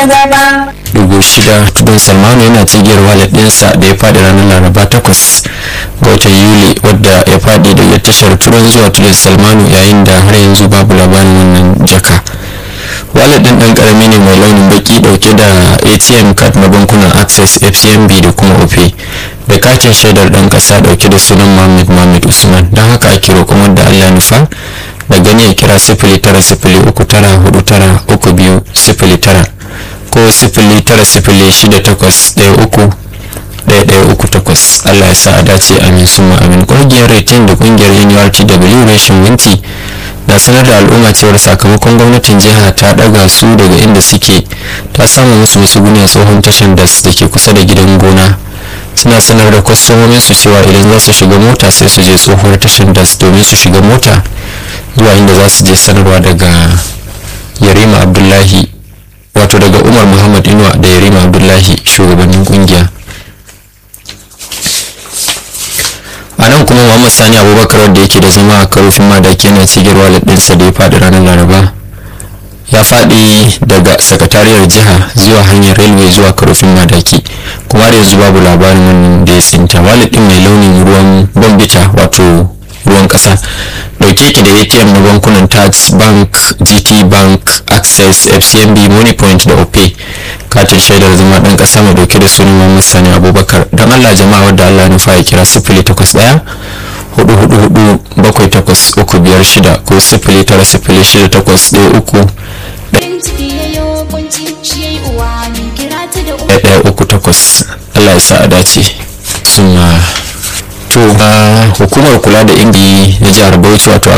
gaba dubu shida tudun salmanu yana cigiyar walet ɗinsa da ya faɗi ranar laraba takwas ga watan yuli wadda ya faɗi daga tashar turan zuwa tudun salmanu yayin da har yanzu babu labarin wannan jaka walet ɗin ɗan ƙarami ne mai launin baki ɗauke da atm card na bankunan access fcmb da kuma opay da katin shaidar ɗan ƙasa ɗauke da sunan mohammed mohammed usman don haka ake roƙon wanda allah nufa da gani ya kira sifili tara sifili uku tara hudu tara uku biyu sifili tara ko sifili tara sifili shida takwas ɗaya uku ɗaya ɗaya uku takwas allah ya sa a dace amin suma amin ƙungiyar retin da ƙungiyar nurtw reshen winti na sanar da al'umma cewar sakamakon gwamnatin jiha ta ɗaga su daga inda suke ta samu musu musuguni a tsohon tashan das da ke kusa da gidan gona suna sanar da kwastomomin su cewa idan za su shiga mota sai su je tsohuwar tashan das domin su shiga mota zuwa inda za su je sanarwa daga yarima abdullahi wato daga umar muhammad inuwa da yarima abdullahi shugabannin kungiya a nan kuma muhammad sani abubakar wadda yake da zama a karofin madaki yana cigar walid ɗinsa da ya faɗi ranar laraba ya faɗi daga sakatariyar jiha zuwa hanyar railway zuwa karofin madaki kuma da yanzu babu labarin wannan da ya tsinta walid ɗin mai launin ruwan bambita wato ruwan ƙasa dauke ki da atm na bankunan tax bank gt bank access fcmb moneypoint da opay katin shaidar zama dan kasa mai dauke da sunan muhammad sani abubakar don allah jama'a wadda allah nufa ya kira sifili takwas daya hudu hudu hudu bakwai takwas uku biyar shida ko sifili tara sifili shida takwas ɗaya uku ɗaya uku takwas allah ya sa a dace suna to hukumar kula da ingi na jihar bauchi wato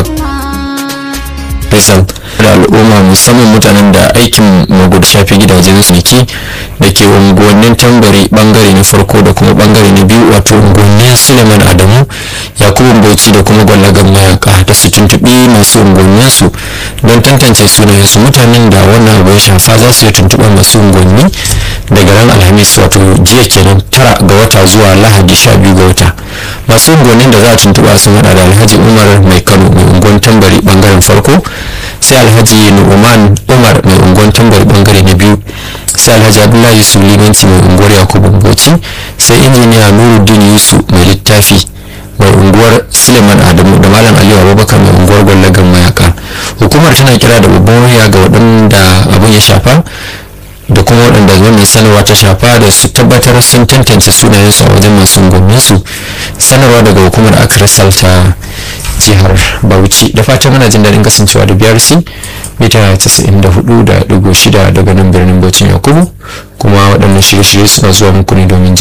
rizal da al'umma musamman mutanen da aikin magudu shafi gidajen su ke da ke unguwannin tambari bangare na farko da kuma bangare na biyu wato unguwannin suleiman adamu yakubu bauchi da kuma gwallagan mayaka da su tuntuɓi masu unguwannin su don tantance sunayen su mutanen da wannan abu ya shafa za su yi tuntuɓar masu unguwanni daga ran alhamis wato jiya kenan tara ga wata zuwa lahadi sha biyu ga wata masu unguwannin da za a tuntuɓa sun hada da alhaji umar mai kano mai unguwan tambari bangaren farko sai alhaji nu'uman umar mai unguwan tambari bangare na biyu sai alhaji abdullahi sulimanci mai unguwar yakubu bauchi sai injiniya nuruddin yusu mai littafi mai unguwar suleiman adamu da malam aliyu abubakar mai unguwar gwallagan mayaka hukumar tana kira da babban wuriya ga waɗanda abin ya shafa da kuma waɗanda wannan sanarwa ta shafa da su tabbatar sun tantance sunayensu a wajen masu unguwanninsu sanarwa daga hukumar akirisal ta jihar bauchi da fatan muna jin daɗin kasancewa da brc mita 94.6 daga nan birnin bauchi yakubu kuma waɗannan shirye-shirye suna zuwa muku ne domin jin